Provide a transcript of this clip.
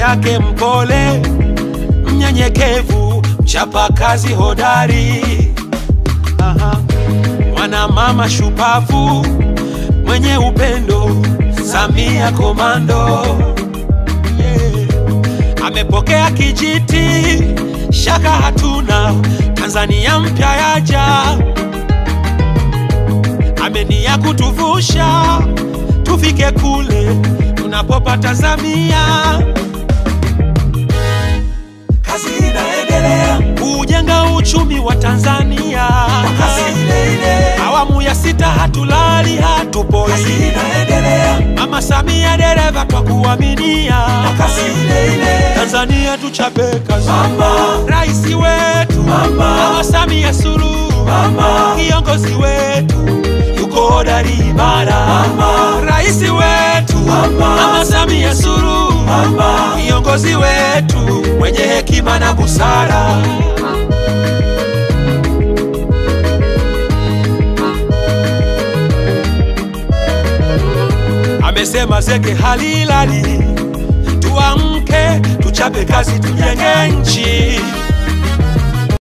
yake mpole, mnyenyekevu, mchapa kazi hodari. Aha. Mwana mama shupavu, mwenye upendo, Samia komando yeah. Amepokea kijiti, shaka hatuna, Tanzania mpya yaja, amenia kutuvusha tufike kule tunapopata Samia. Kazi inaendelea kujenga uchumi wa Tanzania, kasi ile ile. Awamu ya sita hatulali hatupoi, kazi inaendelea. Mama Samia dereva twakuaminia, kasi ile ile. Tanzania tuchape kazi, mama rais wetu, mama, mama Samia Suluhu, mama kiongozi wetu yuko hodari imara, mama rais wetu, mama, mama Samia Suluhu, mama kiongozi wetu mwenye hekima na busara. Amesema zege halilali, tuamke tuchape kazi, tujenge nchi.